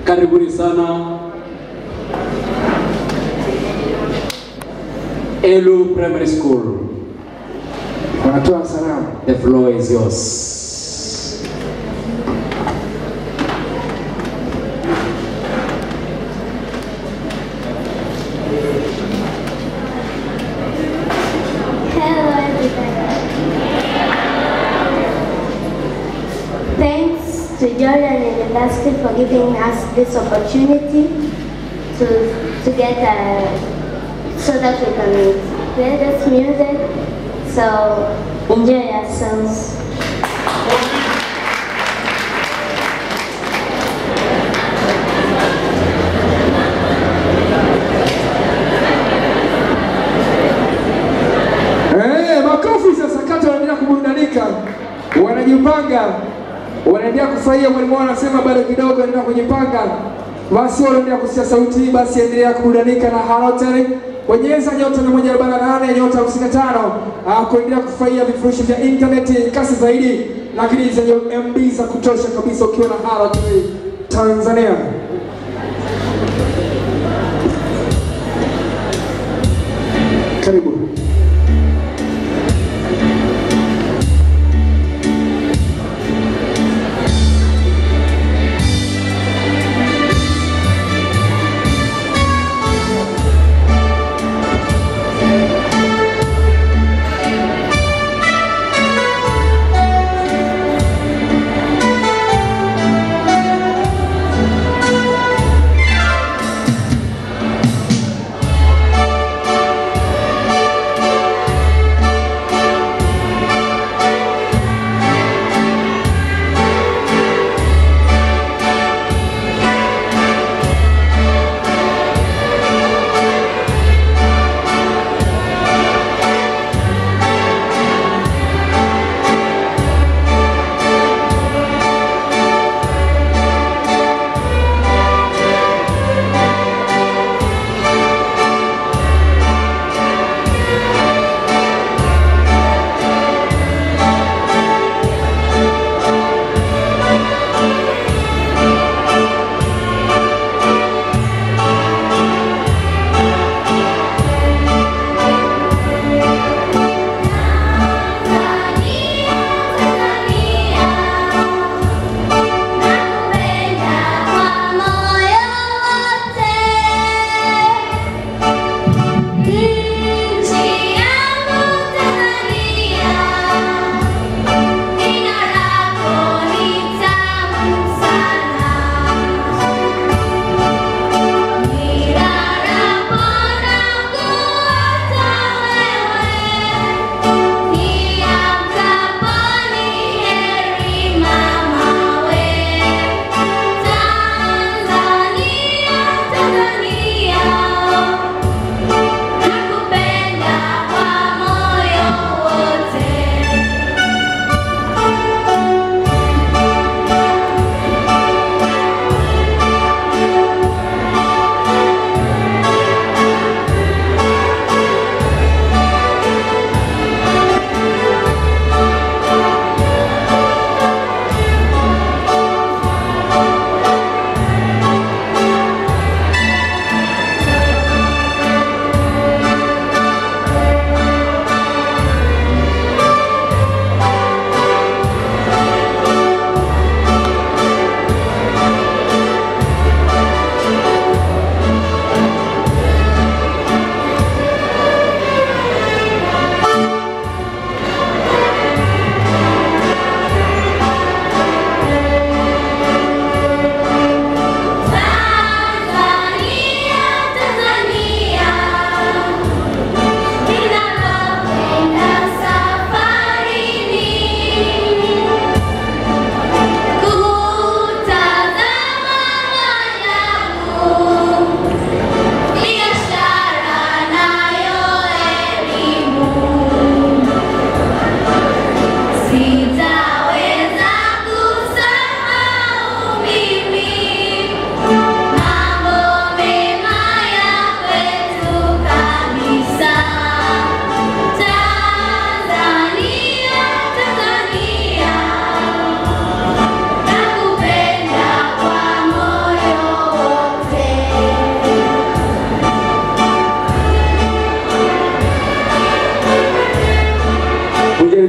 Karibuni sana Elu Primary School. Wanatoa salamu. The floor is yours. Hello, everybody. Thanks to Jordan University for giving us this opportunity to to get uh, so that we can play this music. So enjoy yourselves. Eh, makofi sasa kati wanaendelea kuburudika. Wanajipanga. Wanaendelea kufurahia mwalimu wao anasema bado kidogo anaendelea kujipanga. Basi wale wanaendelea kusikia sauti hii basi endelea kuburudika na Halotel. Bonyeza nyota 148 nyota 55 ah, kuendelea kufurahia vifurushi vya intaneti kasi zaidi lakini zenye MB za kutosha kabisa ukiwa na Halotel Tanzania. Karibu. Thank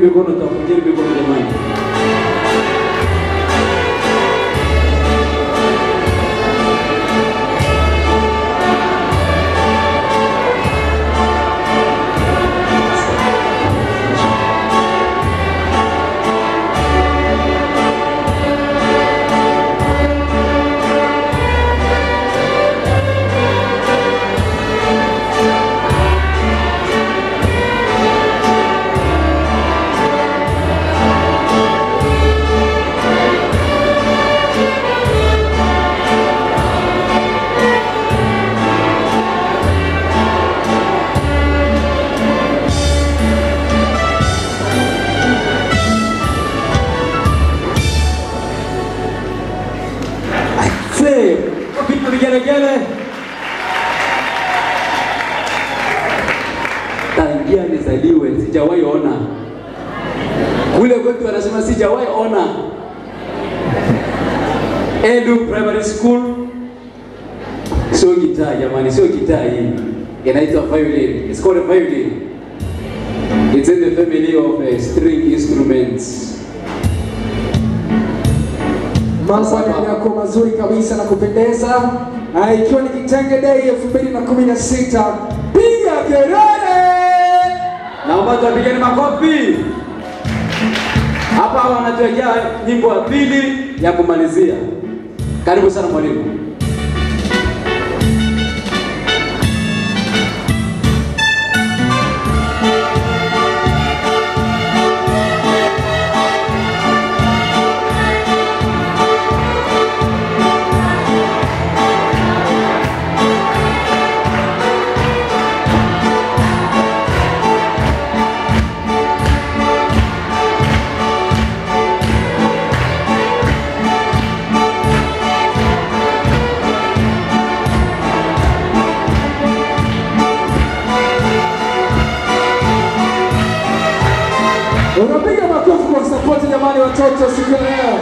mikono, tafuteni mikono jamani. Say, wapiga vigelegele. Tangia nizaliwe sijawahi ona. Kule kwetu wanasema sijawahi ona. Edu Primary School sio gitaa jamani, sio gitaa hii. Inaitwa violin. It's called a violin. It's in the family of uh, string instruments. Mambo yako mazuri kabisa na kupendeza, Ah, ikiwa ni Kitenge Day 2016 piga kelele! Naomba tuwapigeni makofi. Hapa wanatuwekea nyimbo ya pili ya kumalizia. Karibu sana mwalimu. Unapiga makofi kwa support jamani, watoto siku ya leo.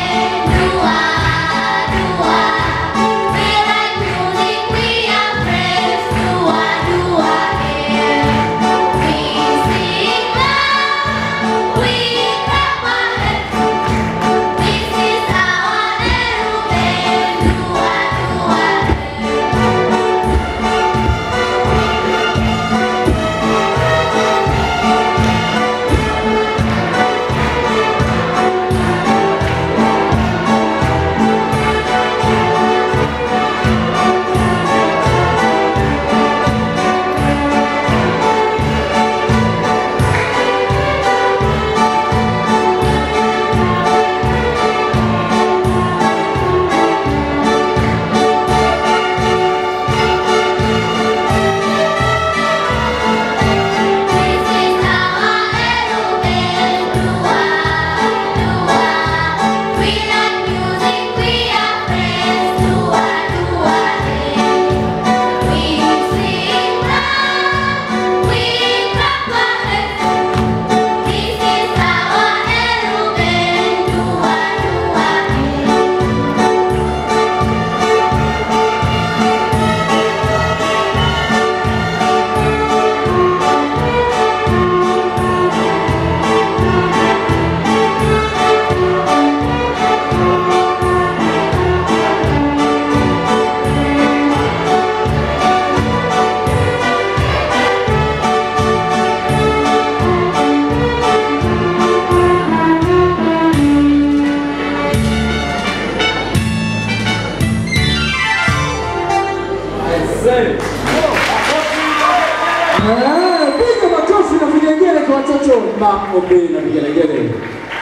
Eh, Piga makofi na vigelegele kwa watoto. Makofi na vigelegele.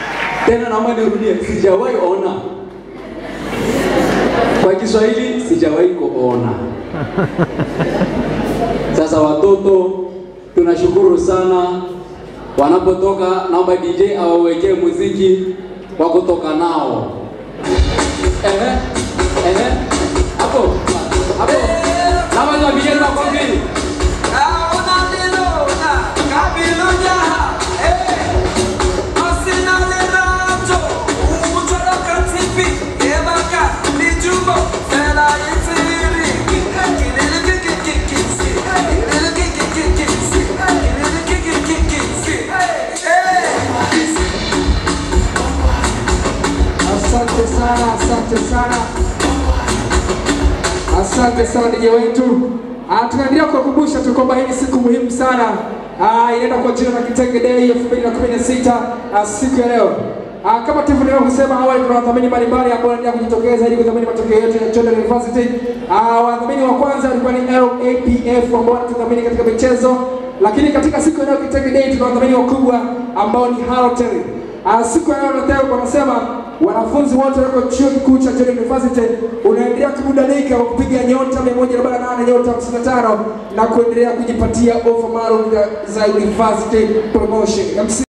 Tena naomba nirudie, sijawahi ona. Kwa Kiswahili sijawahi kuona. Sasa watoto tunashukuru sana wanapotoka, naomba DJ awawekee muziki wa kutoka nao. Ehe, ehe, hapo hapo, naomba tuwapigeni makofi. Hey! Asante sana DJ wetu. Ah, tunaendelea kuwakumbusha tu kwamba hii ni siku muhimu sana. Ah, inaenda kwa jina la Kitenge Day 2016 ah, siku ya leo. Ah, kama tulivyoendelea kusema awali, kuna wadhamini mbalimbali ambao wanaendelea kujitokeza ili kudhamini matokeo yetu ya Jordan University. Ah, wadhamini wa kwanza walikuwa ni LAPF ambao wanatudhamini katika michezo, lakini katika siku ya leo Kitenge Day tuna wadhamini wakubwa ambao ni Halotel. Ah, siku ya leo nataka wanasema wanafunzi wote wako chuo kikuu cha Jordan University unaendelea kubudanika kwa kupiga nyota 148 nyota 55 na kuendelea kujipatia ofa maalum za university promotion. MC